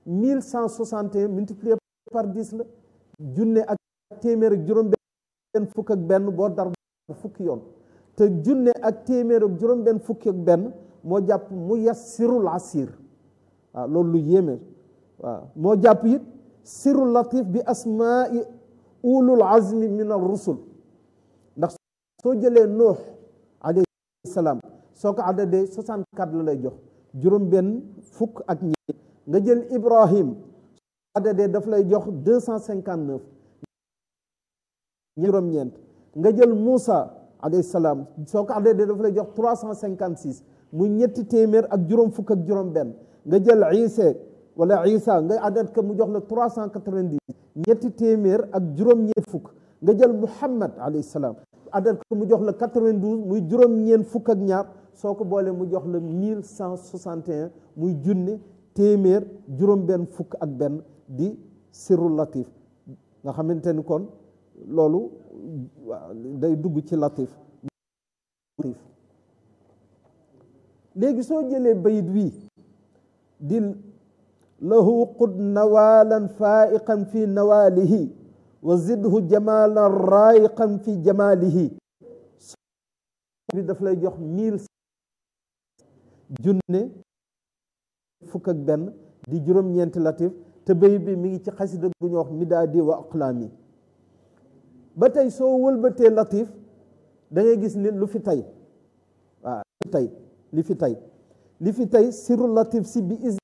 mille cent soixante et un multiplié par dix la junne ak téeméer ak juróom benn fukk ak benn boo dar fukki yoon te junne ak téeméer ak juróom benn fukki ak benn moo jàpp mu yassirul asir waaw loolu lu yéeme waaw moo jàpp it sirul latif bi asmaai ulul azmi min ar rusul ndax soo jëlee nuux alayhi salaam soo ko addadee 64 la lay jox juróom benn fukk ak ñeent nga jël ibrahim soo addadee daf lay jox 259 juróom ñeent nga jël Moussa alayhi salaam soo ko addadee daf lay jox 356 muy ñetti téeméer ak juróom fukk ak juróom benn nga jël Isa wala Isa nga adat ko mu jox la 390 ñetti téeméer ak juróom-ñeent fukk nga jël Muhammad alayhi salaam adat ko mu jox la 92 muy juróom-ñeent fukk ak ñaar soo ko boolee mu jox la 1161 muy junne téeméer juróom-benn fukk ak benn di sirru latif nga xamante ni kon loolu day dugg ci latif léegi soo jëlee bayit wii di lahu qud nawalan faiqan fi nawalihi wa zidhu jamalan raiqan fi jamalihi bi daf lay jox mille junne fukk ak benn di juróom-ñeenti latif te bayit bi mi ngi ci xasida gu ñu wax midaadi wa aqlaami ba tey soo wëlbatee latif da ngay gis ni lu fi tey waaw li fi tey li fi tey li fi tey siru latif si bi is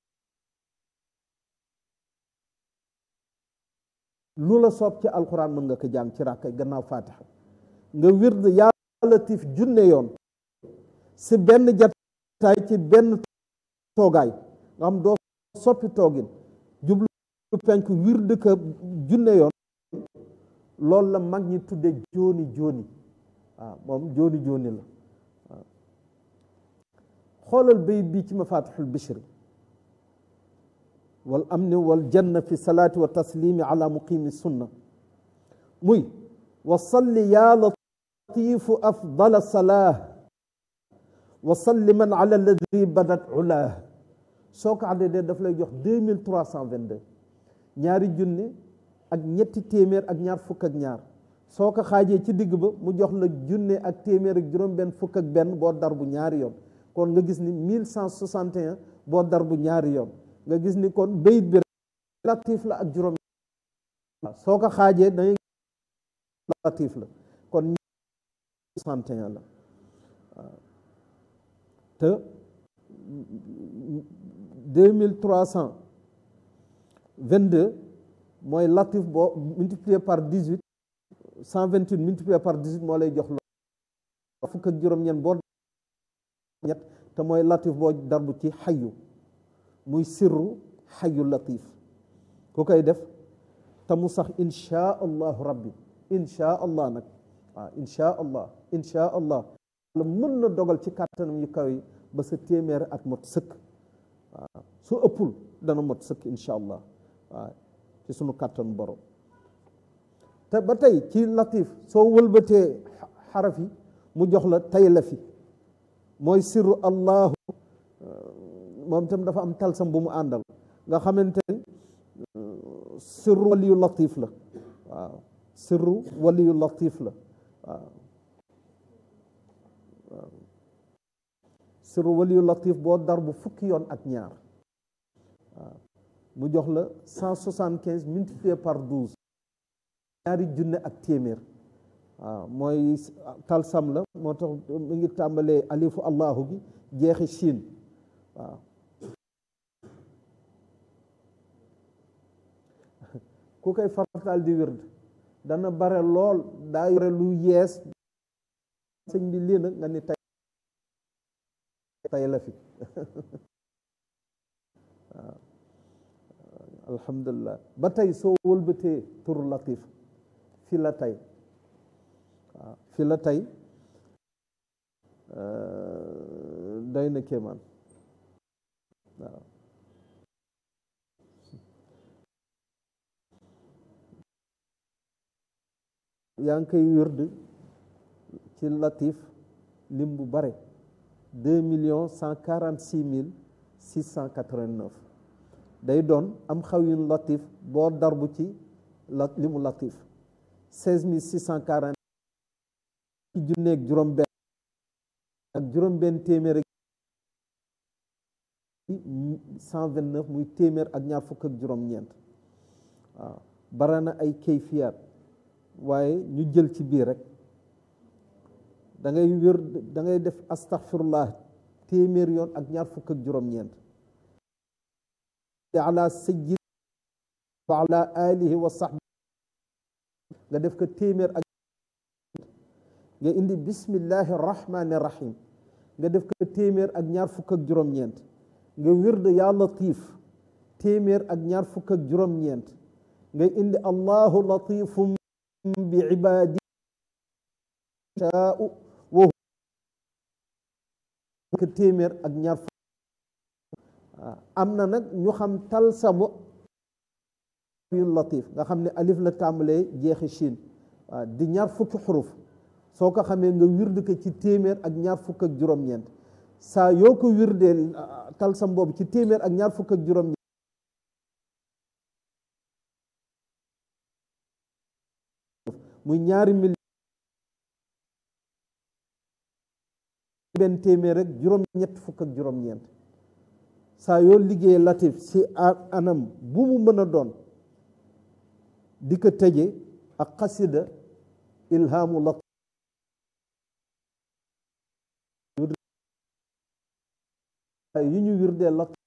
lu la soob ci alxuraan mën nga ko jàng ci ràkkay gannaaw faatixa nga wird yaa latif junne yoon si benn jataay ci benn toogaay nga xam doo soppi toogin jublu penk wird ka junne yoon loolu la mag ñi tudde jooni jooni waaw moom jooni jooni la waaw xoolal bayit bi ci mafatixul bishri wal amni wal janna fi salaati wa taslimi ala muqimi sunna muy wa salli ya latifu afdala salah wa salliman ala alladi badat ulah soo ko addee daf lay jox deux mille trois cent vingt deux ñaari junne ak ñetti téeméer ak ñaar fukk ak ñaar soo ko xaajee ci digg ba mu jox la junne ak téeméer ak juróom benn fukk ak benn boo dar bu ñaari yoon kon nga gis ni mille cent soixante et un boo dar bu ñaari yoon nga gis ni kon bayit bi latif la ak juróom soo ko xaajee da ngay latif la kon soixante et un la waaw te deux mille trois cent vingt deux mooy latif boo multiplié par dix huit cent vingt huit multiplié par dix huit moo lay jox lo fukk ak juróom-ñeent boo ñett te mooy latif boo darbu ci xayu muy sirru xayu latif ku koy def te mu sax inchaa allahu rabbi inchaa allah nag waaw inchaa allah inchaa allah la mën na dogal ci kàttanam yu kaw yi ba sa téeméer at mot sëkk waaw su ëppul dana mot sëkk inchaa allah waaw ci sunu kàttanu borom te ba tey ci latif soo wëlbatee xaraf yi mu jox la tay la fi mooy sirru allahu moom itam dafa am talsam bu mu àndal nga xamante ne sirru waliyu latif la waaw sirru waliyu latif la waaw waaw sirru waliyu latif boo dar bu fukki yoon ak ñaar waaw mu jox la cent soixante quinze multiplié par douze ñaari junne ak téeméer waaw mooy talsam la moo tax mu ngi tàmbalee alifu allahu gi jeexi siin waaw ku koy farataal di wird dana bare lool daa yore lu yees sëñ bi lii nag nga ni tay tay la fi waaw alhamdulilah ba tey soo wëlbatee tur latif fi la tey waaw fi la tey doy na kéemaan waaw yaa ngi koy wërd ci latif lim bu bare deux millions cent quarante six mille six cent quatre vingt neuf day doon am xawiyun latif boo darbu ci la li mu latif seize mille six cent quarante ci junneeg juróom benn ak juróom benn téeméer ak cent vingt neuf muy téeméer ak ñaar fukk ak juróom ñeent waaw bara na ay kayfiyaat waaye ñu jël ci biir rek da ngay wér da ngay def astaghfirullah téeméer yoon ak ñaar fukk ak juróom-ñeent ala sayyid wa ala alihi wa sahbi nga def ko téeméer ak nga indi bismillahi rahmani rahim nga def ko téeméer ak ñaar fukk ak juróom-ñeent nga wird ya latif téeméer ak ñaar fukk ak juróom-ñeent nga indi allahu latifum bi ibadi shaa'u wa ko téeméer ak ñaar fukk am na nag ñu xam talsamu yu latif nga xam ne alif la tàmbalee jeexi shin waaw di ñaar fukki xuruf soo ko xamee nga wird ko ci téeméer ak ñaar fukk ak juróom-ñeent saa yoo ko wirdee talsam boobu ci téeméer ak ñaar fukk ak juróom-ñeent muy ñaari mil benn téeméer rek juróom-ñett fukk ak juróom-ñeent saa yoo liggéey latif si anam bu mu mën a doon di ko tëje ak xasida ilhaamu latif yu ñu wirdee latif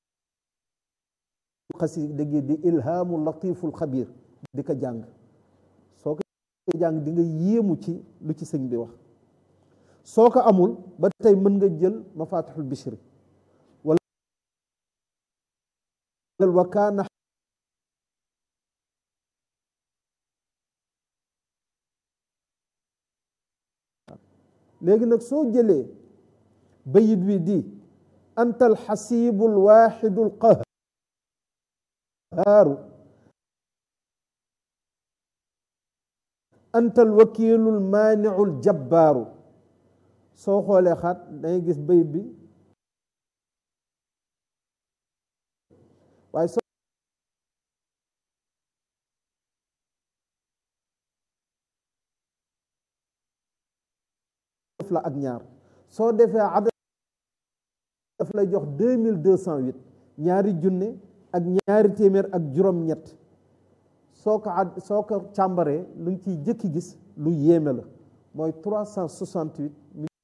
xasida gi di ilhaamu latiful xabir di ko jàng soo ko jàng di nga yéemu ci lu ci sëñ bi wax soo ko amul ba tey mën nga jël mafatixul bishri wala wa kaana léegi nag soo jëlee bayit wi di anta alxasibu alwaxidu alqahaaru anta alwakilu almaanicu aljabbaaru soo xoolee xaat dangay gis bayit bi waaye soo def la ak ñaar soo defee adad daf lay jox deux mille deux cent huit ñaari junne ak ñaari téeméer ak juróom-ñett soo ko ad soo ko càmbaree lu ngi ciy jëkki gis lu yéeme la mooy trois cent soixante huit